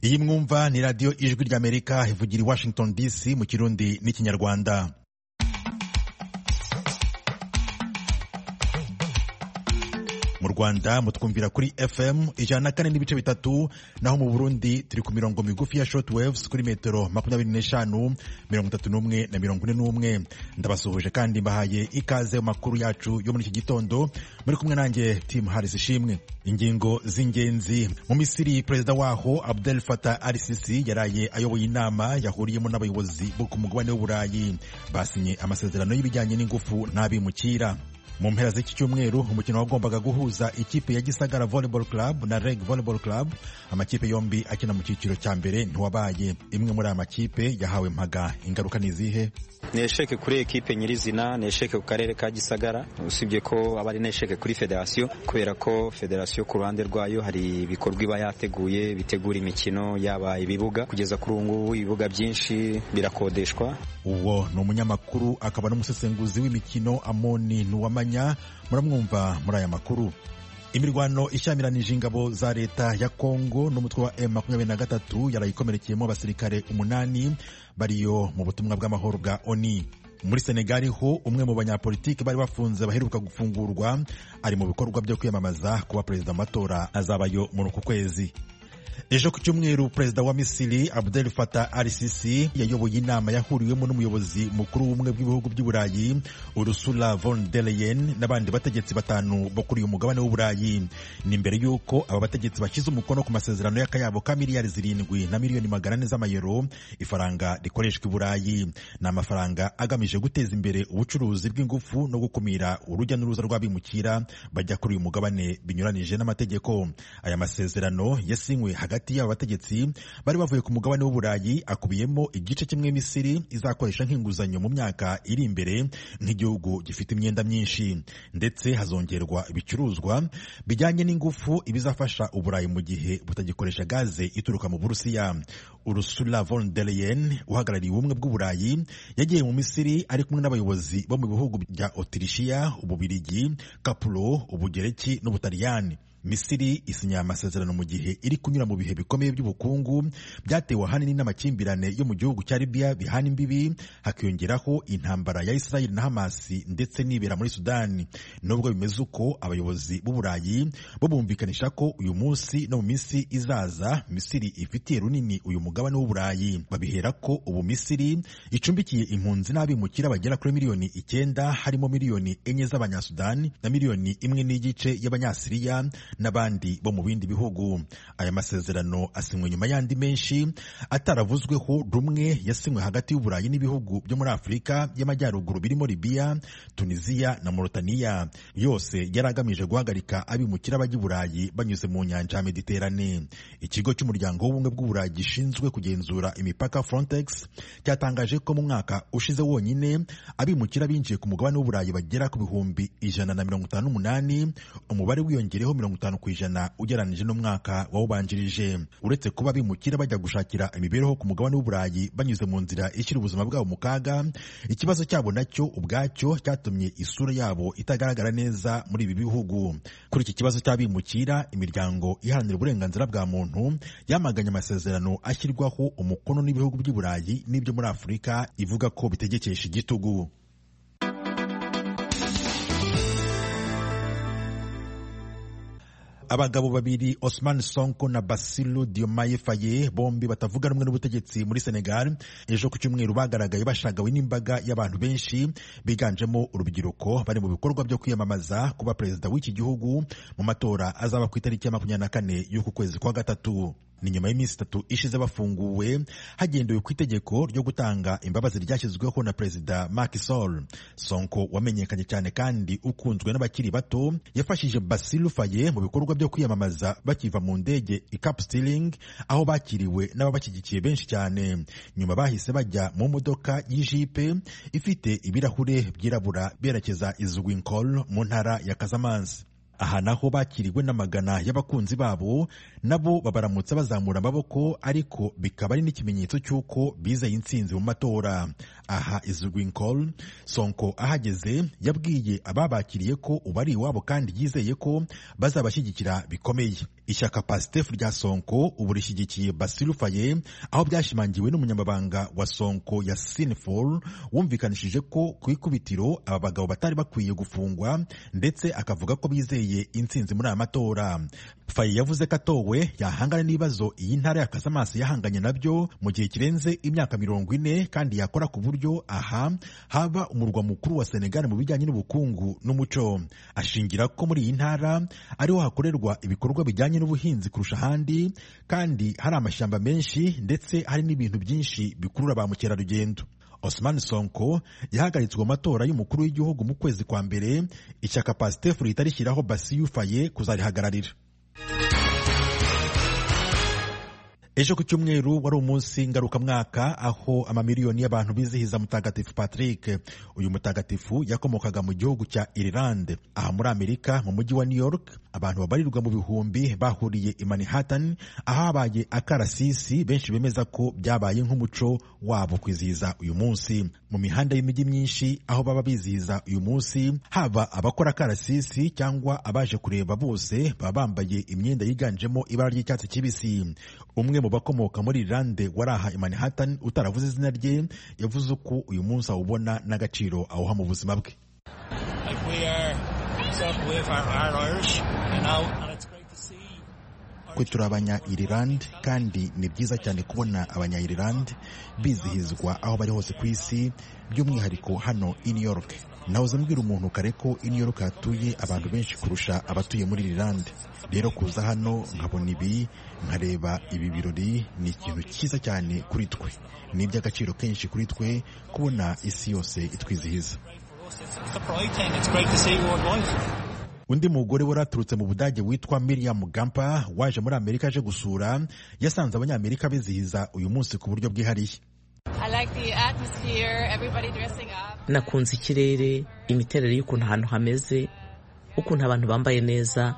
iyi mwumva ni radiyo ijwi ry'amerika ivugira i washington dc mu kirundi n'ikinyarwanda mu rwanda mutwumvira kuri fm ijana na kane n'ibice bitatu naho mu burundi turi ku mirongo migufi ya short waves kuri metero makumyabiri n'eshanu mirongo itatu n'umwe na mirongo ine n'umwe ndabasuhuje kandi mbahaye ikaze mu makuru yacu yo muri iki gitondo muri kumwe nanjye tim harris ishimwe ingingo z'ingenzi mu misiri perezida waho abdel fatah al sisi yaraye ayoboye inama yahuriyemo n'abayobozi bo ku mugabane w'uburayi basinye amasezerano y'ibijyanye n'ingufu n'abimukira mu mpera z'iki cyumweru umukino wagombaga guhuza ikipe ya gisagara volleyball club na reg volleyball club amakipe yombi akina mu cyiciro cya mbere ntiwabaye imwe muri aya makipe yahawe mpaga ingaruka ni izihe ni esheke kuri ekipe nyirizina ni esheke ku karere ka gisagara usibye ko aba ari n'esheke kuri federasiyo kubera ko federasiyo ku ruhande rwayo hari ibikorwa iba yateguye bitegura imikino yaba ibibuga kugeza kuri ubu ngubu ibibuga byinshi birakodeshwa uwo ni umunyamakuru akaba n'umusesenguzi w'imikino amoni ntuwamanya muramwumva muri aya makuru imirwano ishyamiranyije ingabo za leta ya kongo n'umutwe wa M23 yarayikomerekeyemo abasirikare umunani bariyo mu butumwa bw'amahoro bwa oni muri senegali ho umwe mu banyapolitiki bari bafunze baheruka gufungurwa ari mu bikorwa byo kwiyamamaza kuba perezida mu matora azabayo muri uku kwezi ejo ku cyumweru perezida wa misiri abdel fatah al sisi yayoboye inama yahuriwemo n'umuyobozi mukuru w'ubumwe bw'ibihugu by'uburayi urusula von der leyen n'abandi bategetsi batanu bo kuri uyu mugabane w'uburayi ni mbere y'uko aba bategetsi bashyize umukono ku masezerano y'akayabo ka miliyari zirindwi na miliyoni magana ane z'amayero ifaranga rikoreshwa i burayi ni amafaranga agamije guteza imbere ubucuruzi bw'ingufu no gukumira urujya n'uruza rw'abimukira bajya kuri uyu mugabane binyuranije n'amategeko aya masezerano yasinywe hagati y'aba bategetsi bari bavuye ku mugabane w'uburayi akubiyemo igice kimwe misiri izakoresha nk'inguzanyo mu myaka iri imbere nk'igihugu gifite imyenda myinshi ndetse hazongerwa ibicuruzwa bijyanye n'ingufu ibizafasha uburayi mu gihe butagikoresha gaze ituruka mu burusiya urusula von der leyen uhagarariye ubumwe bw'uburayi yagiye mu misiri ari kumwe n'abayobozi bo mu bihugu bya otirishiya ububirigi kapuro ubugereki n'ubutaliyani misiri isinya amasezerano mu gihe iri kunyura mu bihe bikomeye by'ubukungu byatewe ahanini n'amakimbirane yo mu gihugu cya libiya bihana imbibi hakiyongeraho intambara ya isirayeli na hamasi ndetse n'ibera muri sudani nubwo bimeze uko abayobozi b'uburayi bo bumvikanisha ko uyu munsi no mu minsi izaza misiri ifitiye runini uyu mugabane w'uburayi babihera ko ubu misiri icumbikiye impunzi n'abimukira bagera kuri miliyoni icyenda harimo miliyoni enye z'abanyasudani na miliyoni imwe n'igice y'abanyasiriya n'abandi bo mu bindi bihugu aya masezerano asinywe nyuma y'andi menshi ataravuzweho rumwe yasinywe hagati y'uburayi n'ibihugu byo muri afurika y'amajyaruguru birimo libiya tunisiya na morotaniya yose yari agamije guhagarika abimukira bajya i burayi banyuze mu nyanja ya mediterane ikigo cy'umuryango w'ubumwe bw'uburayi gishinzwe kugenzura imipaka frontex cyatangaje ko mu mwaka ushize wonyine abimukira binjiye ku mugabane w'uburayi bagera ku bihumbi ijana na mirongo itanu n'umunani umubare wiyongereho mirongo itanu ku ijana ugereranyije n'umwaka wawubanjirije uretse kuba bimukira bajya gushakira imibereho ku mugabane w'uburayi banyuze mu nzira ishyira ubuzima bwabo mu kaga ikibazo cyabo nacyo ubwacyo cyatumye isura yabo itagaragara neza muri ibi bihugu kuri iki kibazo cy'abimukira imiryango iharanira uburenganzira bwa muntu yamaganye amasezerano ashyirwaho umukono n'ibihugu by'i burayi n'ibyo muri afurika ivuga ko bitegekesha igitugu abagabo babiri Osman Sonko na Basilu Diomaye Faye bombi batavuga rumwe n'ubutegetsi muri Senegal ejo ku cyumweru bagaragaye bashagawe n'imbaga y'abantu benshi biganjemo urubyiruko bari mu bikorwa byo kwiyamamaza kuba perezida w'iki gihugu mu matora azaba ku itariki ya makumyabiri na kane y'uku kwezi kwa gatatu ni nyuma y'iminsi itatu ishize bafunguwe hagendewe ku itegeko ryo gutanga imbabazi ryashyizweho na perezida Macky Sall Sonko wamenyekanye cyane kandi ukunzwe n'abakiri bato yafashije Basilu Faye mu bikorwa byo kwiyamamaza bakiva mu ndege i Cap Stiling aho bakiriwe n'ababashyigikiye benshi cyane nyuma bahise bajya mu modoka y'ijipe ifite ibirahure byirabura berekeza i Ziguinchor mu ntara ya Casamance aha naho bakiriwe n'amagana y'abakunzi babo nabo babaramutse bazamura amaboko ariko bikaba ari n'ikimenyetso cy'uko bizeye intsinzi mu matora aha izuguinkol sonko ahageze yabwiye ababakiriye ko ubu ari iwabo kandi yizeye ko bazabashyigikira bikomeye ishyaka pasitefu rya sonko ubu rishyigikiye basiru faye aho byashimangiwe n'umunyamabanga wa sonko ya sinifol wumvikanishije ko ku ikubitiro aba bagabo batari bakwiye gufungwa ndetse akavuga ko bizeye intsinzi muri aya matora faye yavuze ko atowe yahangana n'ibibazo iyi ntara ya kasamaso yahanganye nabyo mu gihe kirenze imyaka mirongo ine kandi yakora ku buryo aha haba umurwa mukuru wa senegali mu bijyanye n'ubukungu n'umuco ashingira ko muri iyi ntara ariho hakorerwa ibikorwa bijyanye n'ubuhinzi kurusha ahandi kandi hari amashyamba menshi ndetse hari n'ibintu byinshi bikurura ba mukerarugendo Osman Sonko yahagaritswe amatora y'umukuru w'igihugu mu kwezi kwa mbere ishyaka Pastefu rihita rishyiraho Bassirou Faye kuzarihagararira ejo ku cyumweru wari umunsi ngarukamwaka aho amamiliyoni y'abantu bizihiza mutagatifu patrick uyu mutagatifu yakomokaga mu gihugu cya irilande aha muri amerika mu mujyi wa new york abantu babarirwa mu bihumbi bahuriye i manhattan ahabaye akarasisi benshi bemeza ko byabaye nk'umuco wabo kwizihiza uyu munsi mu mihanda y'imijyi myinshi aho baba bizihiza uyu munsi haba abakora akarasisi cyangwa abaje kureba bose baba bambaye imyenda yiganjemo ibara ry'icyatsi kibisi umwe mu bakomoka muri Irlande wari aha i Manhattan utaravuze izina rye yavuze ko uyu munsi awubona n'agaciro awuha mu buzima bwe twe turi abanya-irilande kandi ni byiza cyane kubona abanya-irilande bizihizwa aho bari hose ku isi by'umwihariko hano i New York nahoze mbwira umuntu kare ko i New York hatuye abantu benshi kurusha abatuye muri Irilande rero kuza hano nkabona ibi nkareba ibi birori ni ikintu cyiza cyane kuri twe ni iby'agaciro kenshi kuri twe kubona isi yose itwizihiza undi mugore wari aturutse mu budage witwa miriam gampa waje muri amerika aje gusura yasanze abanyamerika bizihiza uyu munsi ku buryo bwihariye nakunze ikirere imiterere y'ukuntu ahantu hameze ukuntu abantu bambaye neza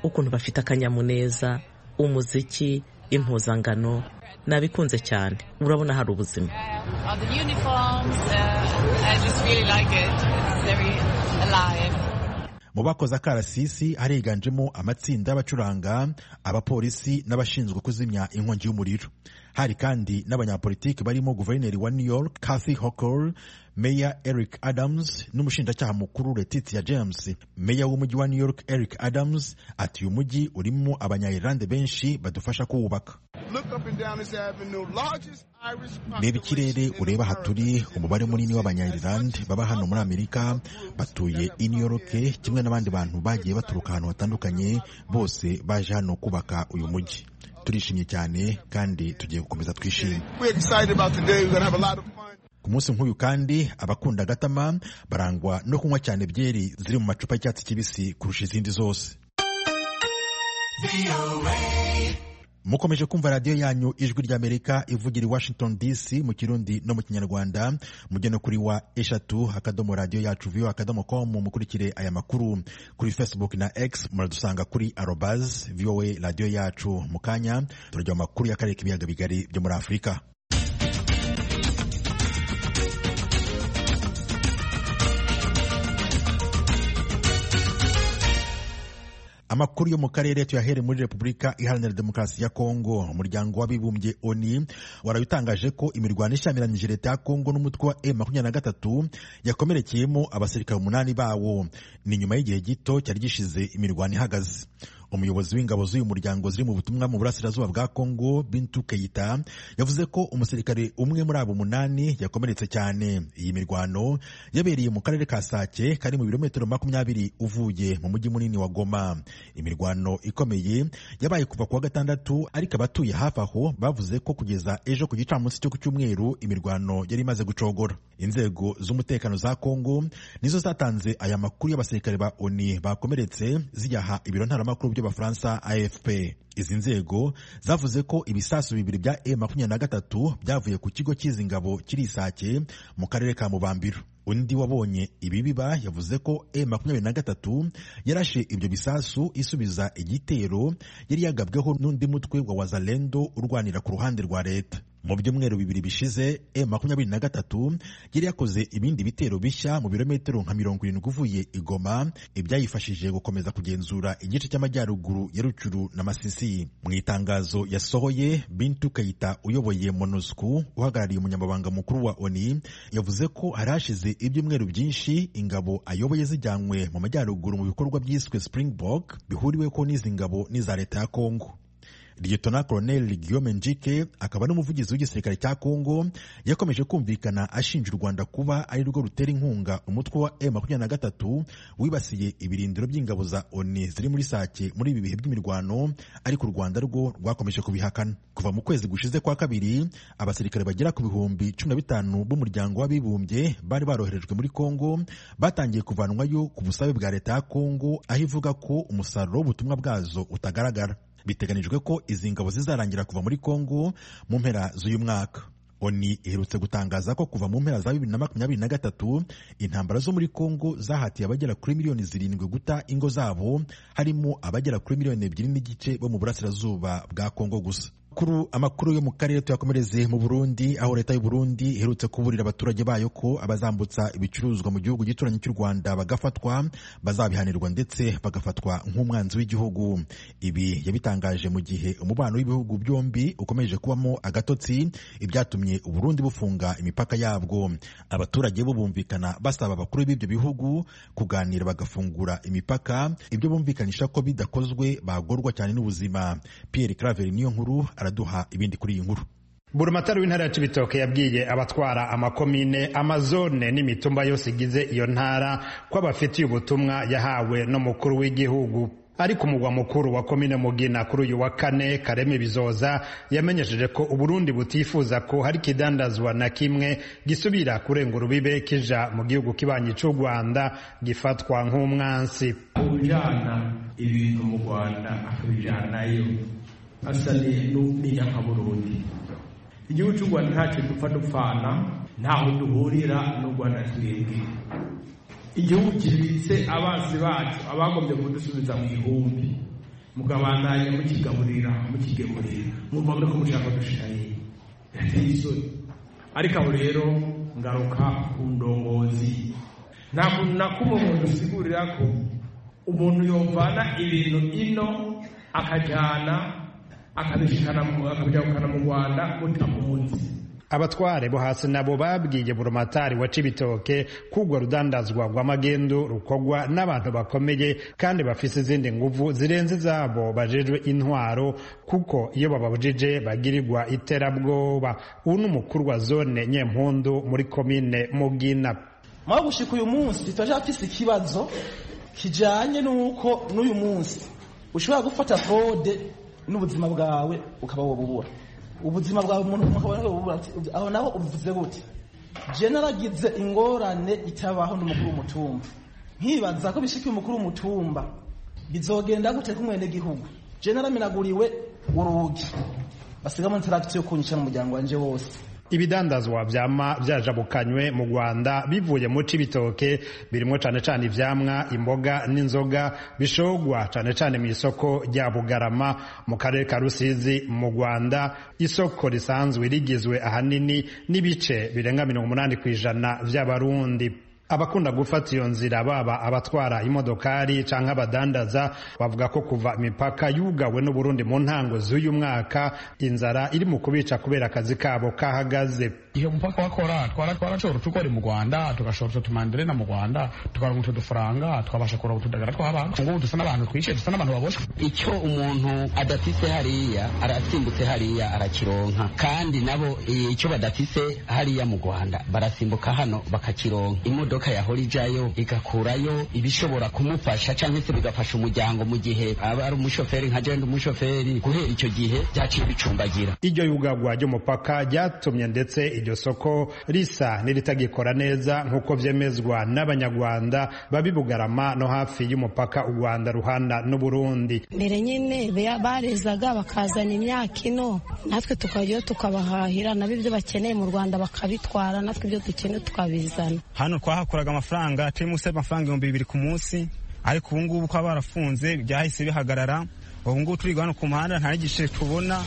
ukuntu bafite akanyamuneza umuziki impuzangano nabikunze cyane urabona hari ubuzima mu bakoze akarasisi hariganjemo amatsinda y'abacuranga abapolisi n'abashinzwe kuzimya inkongi y'umuriro hari kandi n'abanyapolitiki barimo guverineri wa new york Kathy Hochul meya eric adams n'umushinjacyaha mukuru letitia james meya w'umujyi wa new york eric adams ati uyu mujyi urimo abanyayirande benshi badufasha kuwubaka reba ikirere ureba aha turi umubare munini w'abanyayirande baba hano muri amerika batuye i new york kimwe n'abandi bantu bagiye baturuka ahantu hatandukanye bose baje hano kubaka uyu mujyi turishimye cyane kandi tugiye gukomeza twishime ku munsi nk'uyu kandi abakunda agatama barangwa no kunywa cyane byeri ziri mu macupa y'icyatsi kibisi kurusha izindi zose mukomeje kumva radiyo yanyu ijwi ry'amerika ivugira i washington dc mu kirundi no mu kinyarwanda mugena kuri wa eshatu akadomo radiyo yacu viyo akadomo komu mukurikire aya makuru kuri facebook na x muradusanga kuri arobaz voa radiyo yacu mu kanya turajya mu makuru y'akarere k'ibiyaga bigari byo muri afurika amakuru yo mu karere tuyahere muri repubulika iharanira demokarasi ya kongo umuryango w'abibumbye oni waraye utangaje ko imirwano ishyamiranyije leta ya kongo n'umutwe wa e makumyabiri na gatatu yakomerekeyemo abasirikare umunani bawo ni nyuma y'igihe gito cyari gishize imirwano ihagaze umuyobozi w'ingabo z'uyu muryango ziri mu butumwa mu burasirazuba bwa kongo bintu keyita yavuze ko umusirikare umwe muri abo munani yakomeretse cyane iyi mirwano yabereye mu karere ka sake kari mu birometero makumyabiri uvuye mu mujyi munini wa goma imirwano ikomeye yabaye kuva kuwa gatandatu ariko abatuye hafi aho bavuze ko kugeza ejo ku gicamunsi cyo ku cyumweru imirwano yari imaze gucogora inzego z'umutekano za kongo nizo zatanze aya makuru y'abasirikare ba oni bakomeretse ziyaha ibiro ntaramakuru by'abafaransa afp izi nzego zavuze ko ibisasu bibiri bya M23 byavuye ku kigo cy'izi ngabo kiri Isake mu karere ka Mubambiro undi wabonye ibi biba yavuze ko M23 yarashe ibyo bisasu isubiza igitero yari yagabweho n'undi mutwe wa Wazalendo urwanira ku ruhande rwa leta mu byumweru bibiri bishize M23 yari yakoze ibindi bitero bishya mu birometero nka mirongo irindwi uvuye i Goma ibyayifashije gukomeza kugenzura igice cy'amajyaruguru ya Rucuru na Masisi mu itangazo yasohoye Bintu Kayita uyoboye MONUSCO uhagarariye umunyamabanga mukuru wa ONI yavuze ko hari hashize ibyumweru byinshi ingabo ayoboye zijyanywe mu majyaruguru mu bikorwa byiswe Springbok bihuriweho n'izi ngabo n'iza leta ya Kongo Lieutenant Colonel Guillaume Njike akaba n'umuvugizi w'igisirikare cya Kongo yakomeje kumvikana ashinja u Rwanda kuba ari rwo rutera inkunga umutwe wa M23 wibasiye ibirindiro by'ingabo za ONU ziri muri Sake muri ibi bihe by'imirwano ariko u Rwanda rwo rwakomeje kubihakana kuva mu kwezi gushize kwa kabiri abasirikare bagera ku bihumbi 15 b'umuryango w'abibumbye bari baroherejwe muri Kongo batangiye kuvanwayo ku busabe bwa leta ya Kongo aho ivuga ko umusaruro w'ubutumwa bwazo utagaragara biteganijwe ko izi ngabo zizarangira kuva muri Kongo mu mpera z'uyu mwaka ONU iherutse gutangaza ko kuva mu mpera za bibiri na makumyabiri na gatatu intambara zo muri Kongo zahatiye abagera kuri miliyoni zirindwi guta ingo zabo harimo abagera kuri miliyoni ebyiri n'igice bo mu burasirazuba bwa Kongo gusa kuru amakuru yo mu karere tuyakomereze mu Burundi aho leta y'u Burundi iherutse kuburira abaturage bayo ko abazambutsa ibicuruzwa mu gihugu gituranyi cy'u Rwanda bagafatwa bazabihanirwa ndetse bagafatwa nk'umwanzi w'igihugu ibi yabitangaje mu gihe umubano w'ibihugu byombi ukomeje kubamo agatotsi ibyatumye u Burundi bufunga imipaka yabwo abaturage bo bumvikana basaba abakuru b'ibyo bihugu kuganira bagafungura imipaka ibyo bumvikanisha ko bidakozwe bagorwa cyane n'ubuzima Pierre Claver niyo nkuru araduha ibindi kuri iyi nkuru burumatari w'intara ya cibitoke yabwiye abatwara amakomine amazone n'imitumba yose igize iyo ntara ko abafitiye ubutumwa yahawe n'umukuru w'igihugu ariko umugwa mukuru wa komine mugina kuri uyu wa kane kareme bizoza yamenyesheje ko uburundi butifuza ko hari ikidandazwa na kimwe gisubira kurenga urubibe kija mu gihugu kibanyi cy'u rwanda gifatwa nk'umwansi ujana ibintu mu rwanda akabijanayo asa n'inyankaburundi igihugu cy'u rwanda ntacyo dupfa dupfana ntaho duhurira n'u rwanda twebwe igihugu kibitse abanzi bacu abagombye kudusubiza mu ihumbi mukabandanya mukigaburira mukigemurira mumva ko mushaka dushiraye yateye isoni ariko aho rero ngaruka ku ndongozi nta kuntu na kumwe umuntu usigurira ko umuntu yovana ibintu ino akajyana akabijyana mu rwanda mutamuzi abatware bo hasi nabo babwiye burumatari wa cibitoke kugwa rudandazwa rw'amagendo rukogwa n'abantu bakomeye kandi bafise izindi nguvu zirenze izabo bajejwe intwaro kuko iyo bababujije bagirirwa iterabwoba ubu ni umukuru wa zone nyempundu muri komine mugina mwaho gushika uyu munsi turacyafise ikibazo kijanye n'uko n'uyu munsi ushobora gufata kode n'ubuzima bwawe ukaba wobubura ubuzima bwawe umuntu ukaba wobubura aho naho ubivuze gute je naragize ingorane itabaho n'umukuru w'umutumba nkibaza ko bishikiye umukuru w'umutumba bizogenda gute kumwene gihugu je naramenaguriwe urugi basigamo interakitiyo kunyica n'umuryango wanje wose ibidandazwa vyama vyajabukanywe mu Rwanda bivuye mu cibitoke birimo cane cane ivyamwa imboga n'inzoga bishogwa cane cane mu isoko rya Bugarama mu karere ka Rusizi mu Rwanda isoko risanzwe rigizwe ahanini n'ibice birenga 80% vy'abarundi abakunda gufata iyo nzira baba abatwara imodokari cyangwa abadandaza bavuga ko kuva imipaka yugawe n'uburundi mu ntango z'uyu mwaka inzara iri mu kubica kubera akazi kabo kahagaze iyo mupaka wakora twara twarashobora utukora mu rwanda tugashobora ututumanderena na mu rwanda tukaronka utu dufaranga tukabasha kuronka utudagara tw'abantu ngubu dusa n'abantu twishe dusa n'abantu babosha icyo umuntu adafise hariya arasimbutse hariya arakironka kandi nabo icyo badafise hariya mu rwanda barasimbuka hano bakakironka imodoka imodoka yahora ijayo igakurayo ibishobora kumufasha cyangwa se bigafasha umuryango mu gihe aba ari umushoferi nka jenda umushoferi guhera icyo gihe byaciye bicumbagira iryo yugagwa ry'umupaka ryatumye ndetse iryo iryo soko risa n'iritagikora neza nk'uko byemezwa n'abanyarwanda babibugarama no hafi y'umupaka u Rwanda ruhana n'Uburundi mbere nyine barezaga bakazana imyaka ino natwe tukajyayo tukabahahira nabo ibyo bakeneye mu Rwanda bakabitwara natwe ibyo dukeneye tukabizana hano twahakoraga amafaranga turi munsi y'amafaranga ibihumbi bibiri ku munsi ariko ubu ngubu kuba barafunze byahise bihagarara ubu ngubu turi hano ku muhanda nta n'igice tubona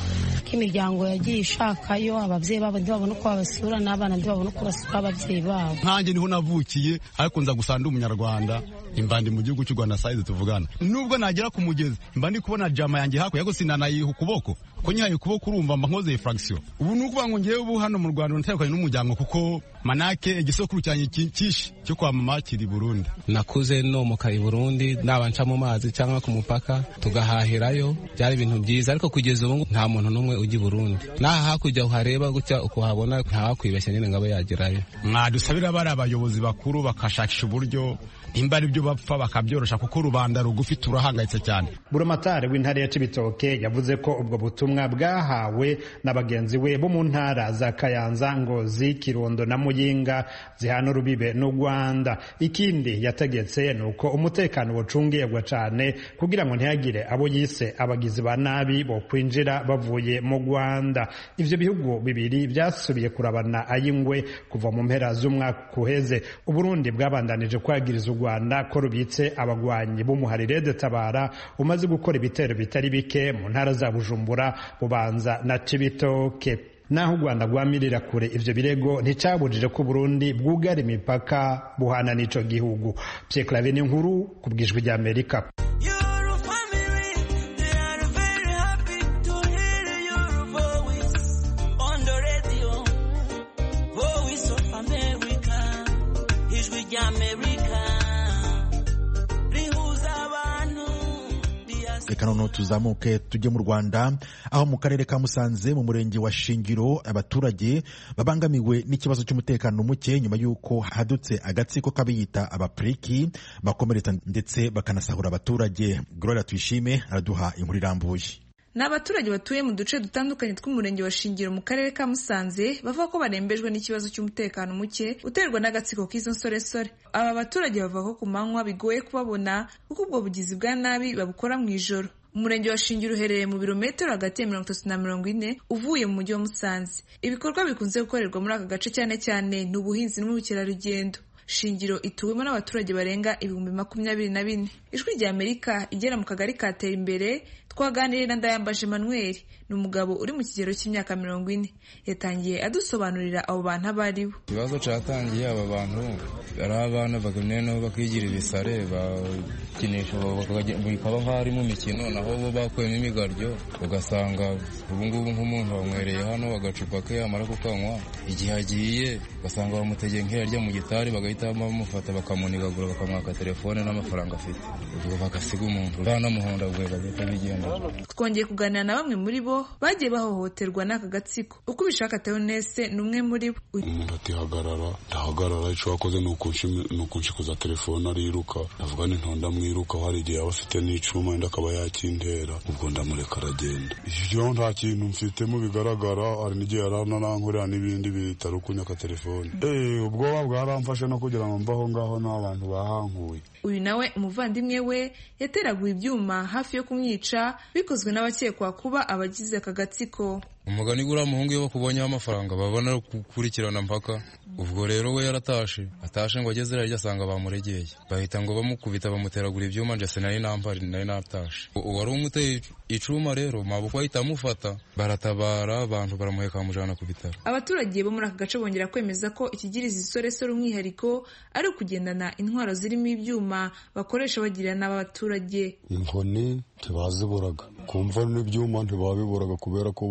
imiryango yagiye ishakayo ababyeyi babo ntibabona uko babasura n'abana ntibabona uko basura ababyeyi babo nkanjye niho navukiye ariko nza gusa ndi umunyarwanda imbandi mu gihugu cy'u rwanda sayizi tuvugana nubwo nagera ku mugezi mba ndi kubona jama yanjye hakurya gusa nanayiha ukuboko ko nyihaye ukuboko urumva mba nkoze furagisiyo ubu ni ukuvuga ngo ngewe ubu hano mu rwanda natandukanye n'umuryango kuko manake igisokuru cyanjye cyinshi cyo kwa mama kiri burundi nakuze nomoka i burundi naba nca mu mazi cyangwa ku mupaka tugahahirayo byari ibintu byiza ariko kugeza ubu nta muntu n'umwe ujya i burundi n'aha hakurya uhareba gutya ukuhabona ntawakwibeshya nyine ngo abe yagerayo mwadusabira bari abayobozi bakuru bakashakisha uburyo nimba ari byo bapfa bakabyorosha kuko rubanda rugufi turahangayitse cyane buramatari w'intara ya cibitoke yavuze ko ubwo butumwa bwahawe na bagenzi we bo mu ntara za kayanza ngozi kirundo na muyinga zihana urubibe n'u rwanda ikindi yategetse ni uko umutekano wacungirwa cyane kugira ngo ntihagire abo yise abagizi ba nabi bo kwinjira bavuye mu rwanda ibyo bihugu bibiri byasubiye kurabana ay'ingwe kuva mu mpera z'umwaka uheze uburundi bwabandanije kwagiriza u rwanda ko rubitse abagwanyi b'umuharire tabara umaze gukora ibitero bitari bike mu ntara za bujumbura bubanza na cibitoke naho u rwanda rwamirira kure ivyo birego nticyabujije ko burundi bwugara imipaka buhana n'ico gihugu pyeklavi ni nkuru ku bwijwi rya amerika reka noneho tuzamuke tujye mu rwanda aho mu karere ka musanze mu murenge wa shingiro abaturage babangamiwe n'ikibazo cy'umutekano muke nyuma y'uko hadutse agatsiko k'abiyita abapuriki bakomeretsa ndetse bakanasahura abaturage gloria tuyishime araduha inkuru irambuye ni abaturage batuye mu duce dutandukanye tw'umurenge wa shingiro mu karere ka musanze bavuga ko barembejwe n'ikibazo cy'umutekano muke uterwa n'agatsiko k'izo nsoresore aba baturage bavuga ko ku manywa bigoye kubabona kuko ubwo bugizi bwa nabi babukora mu ijoro umurenge wa shingiro uherereye mu birometero hagati ya mirongo itatu na mirongo ine uvuye mu mujyi wa musanze ibikorwa bikunze gukorerwa muri aka gace cyane cyane ni ubuhinzi n'ubukerarugendo shingiro ituwemo n'abaturage barenga ibihumbi makumyabiri na bine ijwi rya amerika igera mu kagari katera imbere twaganiriye na ndayambaje manuel ni umugabo uri mu kigero cy'imyaka mirongo ine yatangiye adusobanurira abo bantu abo ari bo ikibazo cyatangiye aba bantu ari abana bakeneye nabo bakigira ibisare bakinisha bikaba nk'aho ari mu mikino naho bo bakuyemo imigaryo ugasanga ubungubu nk'umuntu bamwereye hano agacupa ke yamara kukanywa igihe agiye ugasanga bamutegeye nk'iyarya mu gitari bagahita bamufata bakamunigagura bakamwaka telefone n'amafaranga afite ubwo bagasiga umuntu banamuhondagura bagahita bigira twongeye kuganira na bamwe muri bo bagiye bahohoterwa n'aka gatsiko uko ubishaka teonese ni umwe muri bo ndatehagarara ndahagarara icyo wakoze ni ukunshikuza telefone ariruka ndavuga ni ntonda mwiruka hari igihe yaba afite n'icuma wenda akaba yakintera ubwo ndamureka aragenda ibyo nta kintu mfitemo bigaragara hari n'igihe yari ananankorera n'ibindi bitari ukunyaka telefone ubwoba bwaramfashe no kugira ngo mbaho ngaho n'abantu bahankuye uyu nawe umuvandimwe we yateraguye ibyuma hafi yo kumwica bikozwe n'abakekwa kuba abagize aka gatsiko umugani guriya muhungu iyo bakubonyeho amafaranga babona gukurikirana mpaka ubwo rero we yaratashe atashe ngo ageze rero asanga bamuregeye bahita ngo bamukubita bamuteragura ibyuma njye sinari nampari nari natashe uwari umuteye icuma rero mabukwe ahita amufata baratabara abantu baramuheka bamujyana ku bitaro abaturage bo muri aka gace bongera kwemeza ko ikigiriza isoresore umwihariko ari ukugendana intwaro zirimo ibyuma bakoresha bagirira n'abaturage inkoni ntibaziburaga kumva n'ibyuma ntibabiburaga kubera ko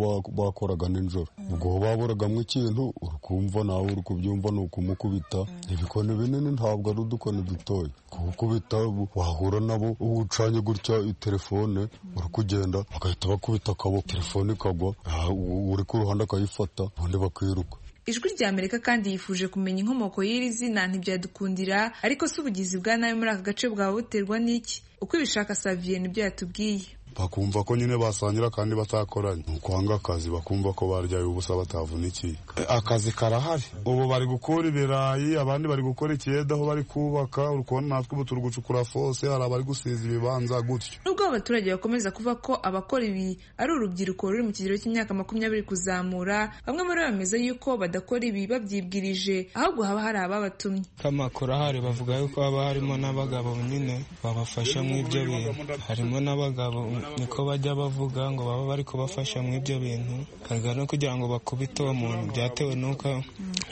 bakoraga nijoro ubwo baburagamo ikintu urukumva nawe uri kubyumva ni ukumukubita ibikoni binini ntabwo ari udukoni dutoya kubukubita wahura nabo ucanye gutya telefone uri kugenda bagahita bakubita akaboko telefone ikagwa uri ku ruhande akayifata ubundi bakiruka ijwi rya amerika kandi yifuje kumenya inkomoko y'iri zina ntibyadukundira ariko si ubugizi bwa nabi muri aka gace bwaba buterwa n'iki uko ibishaka saviye nibyo yatubwiye bakumva ko nyine basangira kandi batakoranye ni ukwanga akazi bakumva ko baryaye ubusa batavunikiye akazi karahari ubu bari gukura ibirayi abandi bari gukora ikiyeda aho bari kubaka uri kubona natwe ubu turi gucukura fose hari abari gusiza ibibanza gutyo nubwo abaturage bakomeza kuvuga ko abakora ibi ari urubyiruko ruri mu kigero cy'imyaka makumyabiri kuzamura bamwe muri bo bameze yuko badakora ibi babyibwirije ahubwo haba hari ababatumye k'amakuru ahari bavuga yuko haba harimo n'abagabo nyine babafasha mu ibyo bintu harimo n'abagabo niko bajya bavuga ngo baba bari kubafasha mu ibyo bintu harga no kugira ngo bakubite uwo muntu byatewe n'uko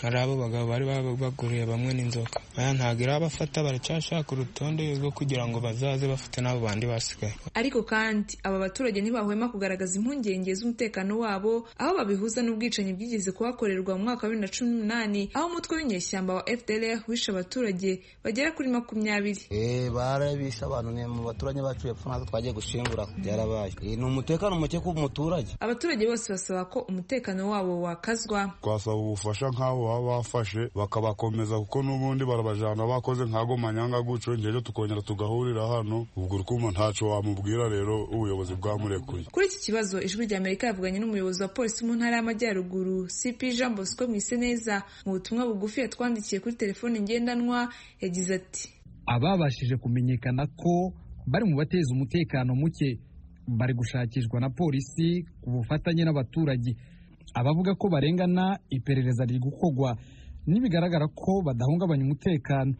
hari abo bagabo bari baguriye bamwe n'inzoka aya ntabwo irabafata baracyashaka urutonde rwo kugira ngo bazaze bafite n'abo bandi basigaye ariko kandi aba baturage ntibahwema kugaragaza impungenge z'umutekano wabo aho babihuza n'ubwicanyi bwigeze kuhakorerwa mu mwaka wa bibiri na cumi n'umunani aho umutwe w'inyeshyamba wa fdr wishe abaturage bagera kuri makumyabiri barabishe abantu ni mu baturage bacu yapfa natwe twagiye gushingura byarabaye ni umutekano muke ku muturage abaturage bose basaba ko umutekano wabo wakazwa twasaba ubufasha nk'abo baba bafashe bakabakomeza kuko n'ubundi barabajana bakoze nk'ago manyanga gutyo ngero tukongera tugahurira hano ubwo urwuma ntaco wamubwira rero ubuyobozi bwamurekuye kuri iki kibazo ijwi rya amerika yavuganye n'umuyobozi wa polisi mu ntara y'amajyaruguru cp jean bosco mwiseneza mu butumwa bugufi yatwandikiye kuri telefone ngendanwa yagize ati ababashije kumenyekana ko bari mu bateza umutekano muke bari gushakishwa na polisi ku bufatanye n'abaturage abavuga ko barengana iperereza riri gukorwa nibigaragara ko badahungabanya umutekano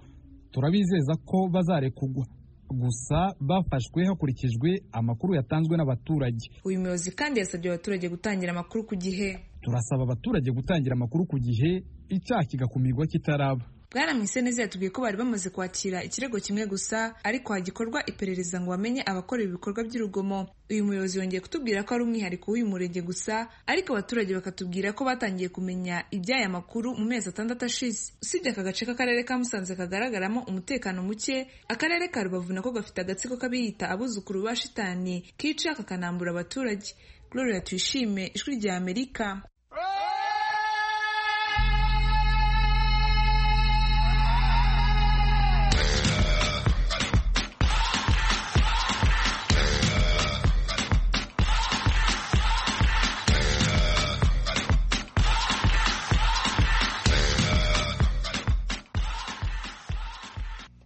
turabizeza ko bazarekurwa gusa bafashwe hakurikijwe amakuru yatanzwe n'abaturage uyu muyobozi kandi yasabye abaturage gutangira amakuru ku gihe turasaba abaturage gutangira amakuru ku gihe icyaha kigakumirwa kitaraba bwana mwiseneza yatubwiye ko bari bamaze kwakira ikirego kimwe gusa ariko hagikorwa iperereza ngo bamenye abakora ibikorwa by'urugomo uyu muyobozi yongeye kutubwira ko ari umwihariko w'uyu murenge gusa ariko abaturage bakatubwira ko batangiye kumenya iby'aya makuru mu mezi atandatu ashize usibye aka gace k'akarere ka musanze kagaragaramo umutekano muke akarere ka rubavu nako gafite agatsiko k'abiyita abuzukuru ba shitani kica kakanambura abaturage gloria tuyishime ijwi rya amerika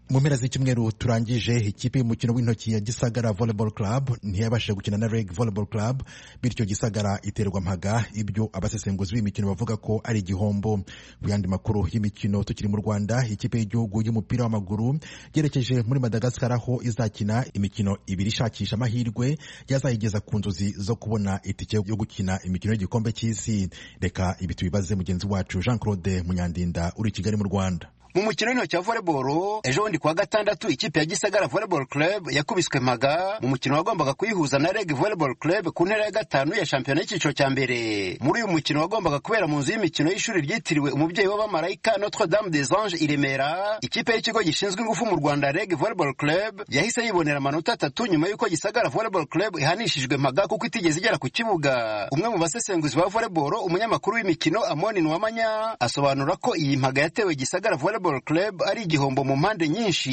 mu mpera z'icyumweru turangije ikipe y'umukino w'intoki ya gisagara volleyball club ntiyabashije gukina na reg volleyball club bityo gisagara iterwa mpaga ibyo abasesenguzi b'imikino bavuga ko ari igihombo ku yandi makuru y'imikino tukiri mu rwanda ikipe y'igihugu y'umupira w'amaguru yerekeje muri madagasikara aho izakina imikino ibiri ishakisha amahirwe yazayigeza ku nzozi zo kubona itike yo gukina imikino y'igikombe cy'isi reka ibi tubibaze mugenzi wacu jean claude munyandinda uri i kigali mu rwanda mu mukino w'intoki wa volleyball ejo bundi kuwa gatandatu ikipe ya gisagara volleyball club yakubiswe maga mu mukino wagombaga kuyihuza na reg volleyball club ku ntera ya gatanu ya shampiyona y'icyiciro cya mbere muri uyu mukino wagombaga kubera mu nzu y'imikino y'ishuri ryitiriwe umubyeyi w'abamarayika notre dame des anges i remera ikipe y'ikigo gishinzwe ingufu mu rwanda reg volleyball club yahise yibonera amanota atatu nyuma y'uko gisagara volleyball club ihanishijwe maga kuko itigeze igera ku kibuga umwe mu basesenguzi ba volleyball umunyamakuru w'imikino amoni nuwamanya asobanura ko iyi mpaga yatewe gisagara volleyball Club ari igihombo mu mpande nyinshi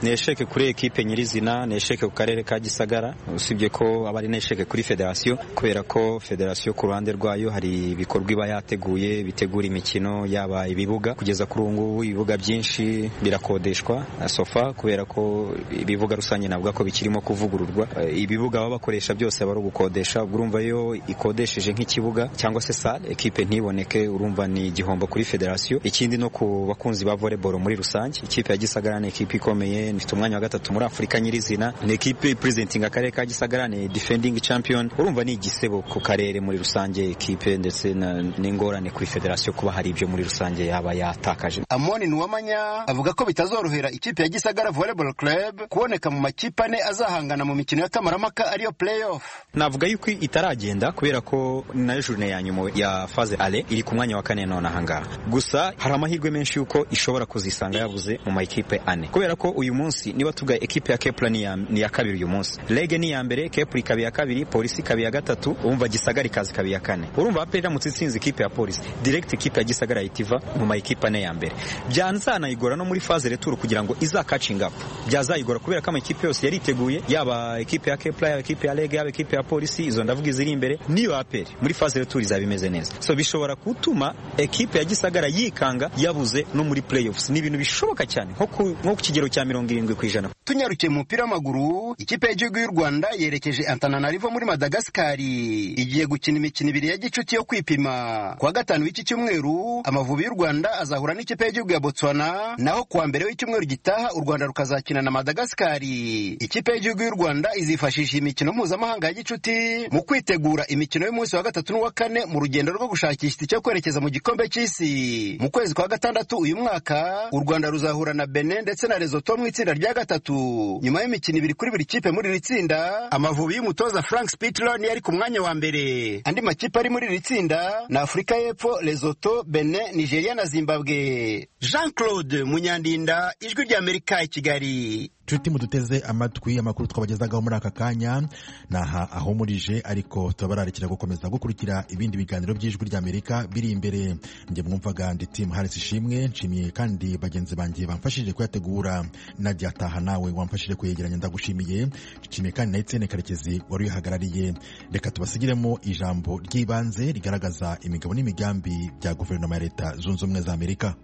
ni esheke kuri ekipe nyirizina ni esheke ku karere ka gisagara usibye ko aba ari n'esheke kuri federasiyo kubera ko federasiyo ku ruhande rwayo hari ibikorwa iba yateguye bitegura imikino yaba ibibuga kugeza kuri ubu ngubu ibibuga byinshi birakodeshwa sofa kubera ko ibibuga rusange navuga ko bikirimo kuvugururwa ibibuga baba bakoresha byose aba ari ugukodesha urumva iyo ikodesheje nk'ikibuga cyangwa se sale ekipe ntiboneke urumva ni igihombo kuri federasiyo ikindi no ku bakunzi ba volleyball muri rusange ikipe ya gisagara ni ikipe ikomeye ifite umwanya wa gatatu muri afurika nyirizina ni ikipe presenting akarere ka gisagara ni defending champion urumva ni igisebo ku karere muri rusange ikipe ndetse n'ingorane kuri federasiyo kuba hari ibyo muri rusange yaba yatakaje amoni nuwamanya avuga ko bitazorohera ikipe ya gisagara volleyball club kuboneka mu makipe ane azahangana mu mikino ya kamarampaka ariyo playoff navuga yuko itaragenda kubera ko nayo jurine ya nyuma ya faze ale iri ku mwanya wa kane none ahangaha gusa hari amahirwe menshi yuko ishobora ushobora kuzisanga yabuze mu makipe ane kubera ko uyu munsi niba tugaye ekipe ya kepura ni iya- ni iya kabiri uyu munsi rege ni iya mbere kepura ikaba iya kabiri polisi ikaba iya gatatu urumva gisagara ikaza ikaba iya kane urumva aperi iramutse itsinze ikipe ya polisi direct ikipe ya gisagara yahita iva mu makipe ane ya mbere byanzanayigora no muri faze returu kugira ngo izakacinga up byazayigora kubera ko amakipe yose yari yiteguye yaba ekipe ya kepura yaba ekipe ya rege yaba ekipe ya polisi izo ndavuga iziri imbere niyo aperi muri faze returu izaba imeze neza so bishobora gutuma ekipe ya gisagara yikanga yabuze no muri playoffs ni ibintu bishoboka cyane nko ku nko ku kigero cya mirongo irindwi ku ijana tunyarukiye mu mupira w'amaguru ikipe y'igihugu y'u rwanda yerekeje antananarivo muri madagasikari igiye gukina imikino ibiri ya gicuti yo kwipima ku wa gatanu w'iki cyumweru amavubi y'u rwanda azahura n'ikipe y'igihugu ya botswana naho ku wa mbere w'icyumweru gitaha u rwanda rukazakina na madagasikari ikipe y'igihugu y'u rwanda izifashisha imikino mpuzamahanga ya gicuti mu kwitegura imikino y'umunsi wa gatatu n'uwa kane mu rugendo rwo gushakisha icyo kwerekeza mu gikombe cy'isi mu kwezi kwa gatandatu uyu mwaka u rwanda ruzahura na benin ndetse na resoto mu itsinda rya gatatu nyuma y'imikino ibiri kuri buri kipe muri iri tsinda amavubi y'umutoza frank spitler niyo ari ku mwanya wa mbere andi makipe ari muri iri tsinda ni afurika y'epfo resoto benin nigeria na zimbabwe jean claude munyandinda ijwi ry'amerika i kigali nshuti muduteze amatwi amakuru twabagezagaho muri aka kanya naha ahumurije ariko turabararikira gukomeza gukurikira ibindi biganiro by'ijwi ry'amerika biri imbere njye mwumvaga ndi timu harisi ishimwe nshimiye kandi bagenzi banjye bamfashije kuyategura nagiye ataha nawe wamfashije kuyegeranya ndagushimiye nshimiye kandi na etienne karekezi wari uyihagarariye reka tubasigiremo ijambo ry'ibanze rigaragaza imigabo n'imigambi bya guverinoma ya leta zunze ubumwe za amerika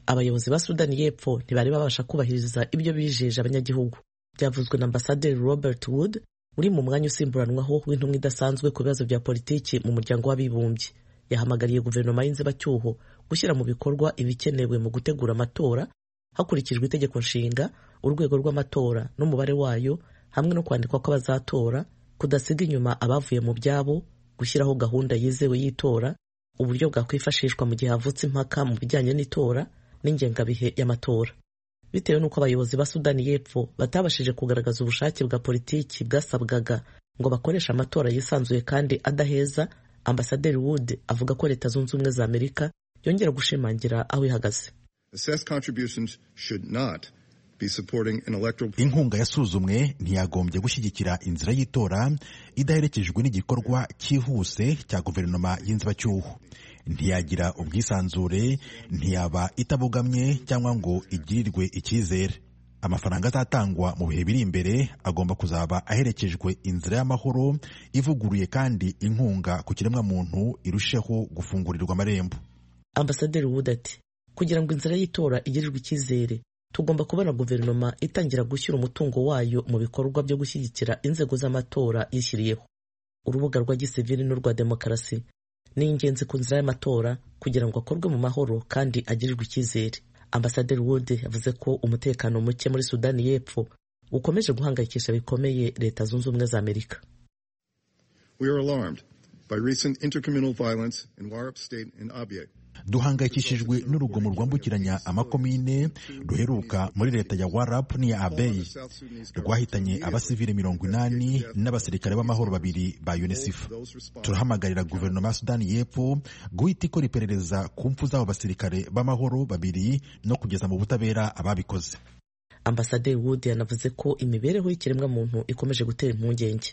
abayobozi ba sudani y'epfo ntibari babasha kubahiriza ibyo bijeje abanyagihugu byavuzwe na ambasaderi robert wood uri mu mwanya usimburanwaho w'intumwa idasanzwe ku bibazo bya politiki mu muryango w'abibumbye yahamagariye guverinoma y'inzibacyuho gushyira mu bikorwa ibikenewe mu gutegura amatora hakurikijwe itegeko nshinga urwego rw'amatora n'umubare wayo hamwe no kwandikwa kw'abazatora kudasiga inyuma abavuye mu byabo gushyiraho gahunda yizewe y'itora uburyo bwakwifashishwa mu gihe havutse impaka mu bijyanye n'itora n'ingengabihe y'amatora bitewe n'uko abayobozi ba sudani y'epfo batabashije kugaragaza ubushake bwa politiki bwasabwaga ngo bakoreshe amatora yisanzuye kandi adaheza ambasaderi wood avuga ko leta zunze ubumwe za amerika yongera gushimangira aho ihagaze Assessed contributions should not be supporting an electoral inkunga yasuzumwe ntiyagombye gushyigikira inzira y'itora idaherekejwe n'igikorwa cyihuse cya guverinoma y'inzibacyuho ntiyagira ubwisanzure ntiyaba itabogamye cyangwa ngo igirirwe icyizere amafaranga azatangwa mu bihe biri imbere agomba kuzaba aherekejwe inzira y'amahoro ivuguruye kandi inkunga ku kiremwamuntu irusheho gufungurirwa amarembo ambasaderi wood ati kugira ngo inzira y'itora igirirwe icyizere tugomba kubona guverinoma itangira gushyira umutungo wayo mu bikorwa byo gushyigikira inzego z'amatora yishyiriyeho urubuga rwa gisivili n'urwa demokarasi ni ingenzi ku nzira y'amatora kugira ngo akorwe mu mahoro kandi agirirwe icyizere ambasaderi wood yavuze ko umutekano muke muri sudani y'epfo ukomeje guhangayikisha bikomeye leta zunze ubumwe za amerika We are alarmed by recent intercommunal violence in Warup State and Abyei. duhangayikishijwe n'urugomo rwambukiranya amakomine ruheruka muri leta ya warap n'iya abeyi rwahitanye abasivili mirongo inani n'abasirikare b'amahoro babiri ba unicef turahamagarira guverinoma ya sudani y'epfo guhita ikora iperereza ku mpfu z'abo basirikare b'amahoro babiri no kugeza mu butabera ababikoze ambasaderi wood yanavuze ko imibereho y'ikiremwamuntu ikomeje gutera impungenge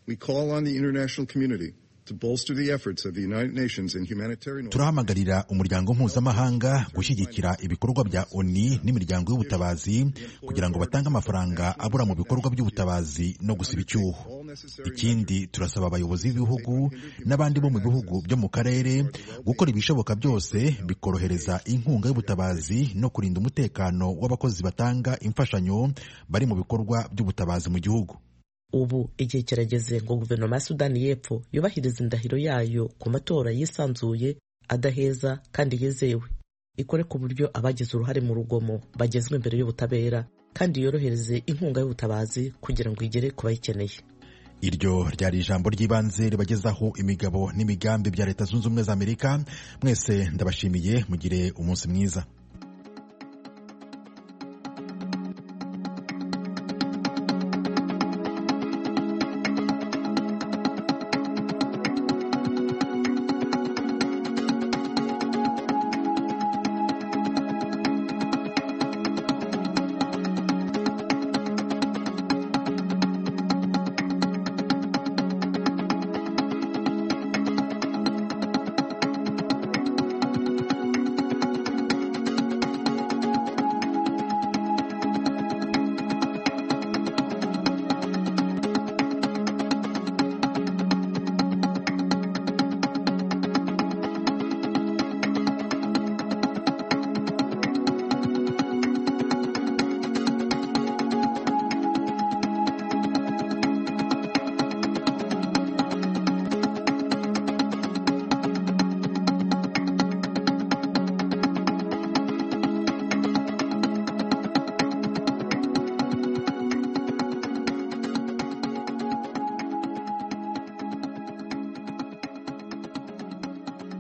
We call on the international community to bolster the efforts of the United Nations in humanitarian turahamagarira umuryango mpuzamahanga gushyigikira ibikorwa bya oni n'imiryango y'ubutabazi kugira ngo batange amafaranga abura mu bikorwa by'ubutabazi no gusiba icyuho ikindi turasaba abayobozi b'ibihugu n'abandi bo mu bihugu byo mu karere gukora ibishoboka byose bikorohereza inkunga y'ubutabazi no kurinda umutekano w'abakozi batanga imfashanyo bari mu bikorwa by'ubutabazi mu gihugu ubu igihe kirageze ngo guverinoma ya sudani y'epfo yubahirize indahiro yayo ku matora yisanzuye adaheza kandi yizewe ikore ku buryo abagize uruhare mu rugomo bagezwa imbere y'ubutabera kandi yorohereze inkunga y'ubutabazi kugira ngo igere ku bayikeneye iryo ryari ijambo ry'ibanze ribagezaho imigabo n'imigambi bya leta zunze ubumwe za amerika mwese ndabashimiye mugire umunsi mwiza